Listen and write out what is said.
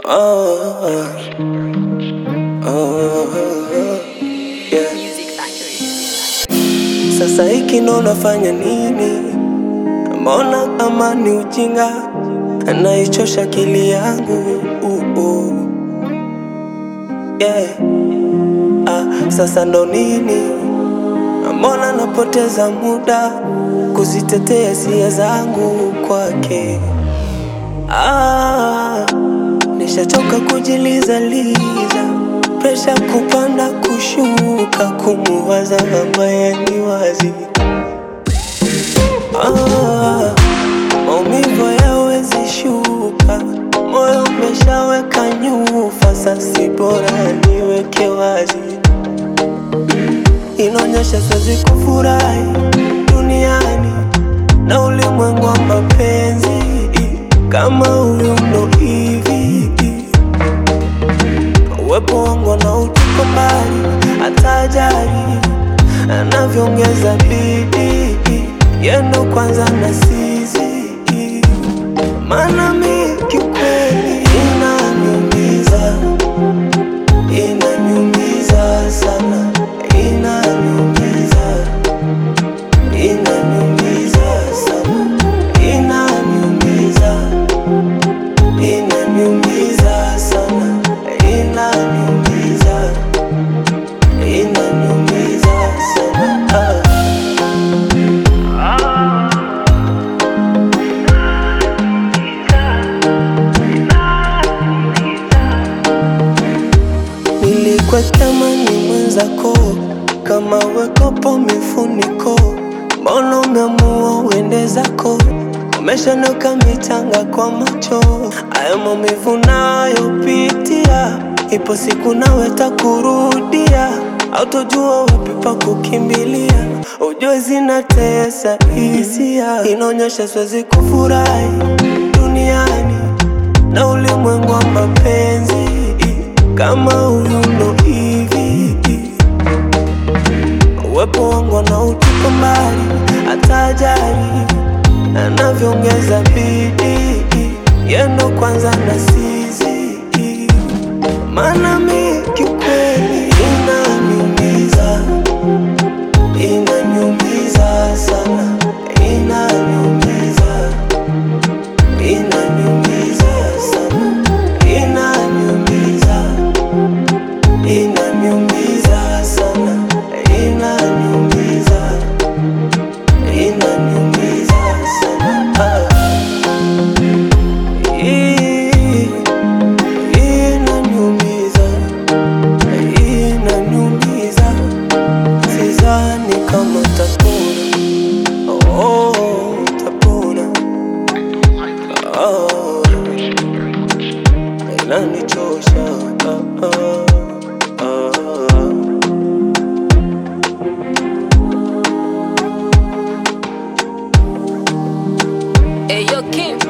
Oh, oh, yeah. Music Factory. Sasa hiki ndo nafanya nini? Mbona kama ni ujinga, anaichosha akili yangu uh, uh. Yeah. Ah, sasa ndo nini? Mbona napoteza muda kuzitetea hisia zangu kwake? Ah, nishachoka kujilizaliza, presha kupanda kushuka, kumuwaza ambaye ni wazi. Ah, maumivu yawezi shuka, moyo umeshaweka nyufa, sasi bora niweke wazi. Inaonyesha siwezi kufurahi duniani na ulimwengu wa mapenzi kama huyu ndo hivi. Uwepo wangu na utuko mbali, hata ajali anavyoongeza bidii, yendo kwanza na sisi, maana mi kiukweli inaniumiza, inaniumiza sana, inaniumiza, inaniumiza sana, inaniumiza, inaniumiza sana, inaniumiza, inaniumiza sana. Ah. Nilikweka mani mwenzako kama wekopo mifuniko, mbona umeamua uende zako? Umeshanoka mitanga kwa macho, haya maumivu nayopitia, ipo siku nawe takurudia, autojua wapi pa kukimbilia, ujue zinatesa hisia, inaonyesha siwezi kufurahi duniani na ulimwengu wa mapenzi kama huyu ndo hivi. Uwepo wangu na utuko mbali, hata ajali anavyoongeza bidii, yendo kwanza na sisi, maana mi kiukweli inaniumiza, inaniumiza sana, inaniumiza inaniumiza sana, inaniumiza, inaniumiza sana, inaniumiza, inaniumiza sana. Ah. Ii- Inaniumiza, inaniumiza, sidhani kama tapona. Oh, tapona. Oh, inanichosha ah, ah, ah. Hey, yo, Kim.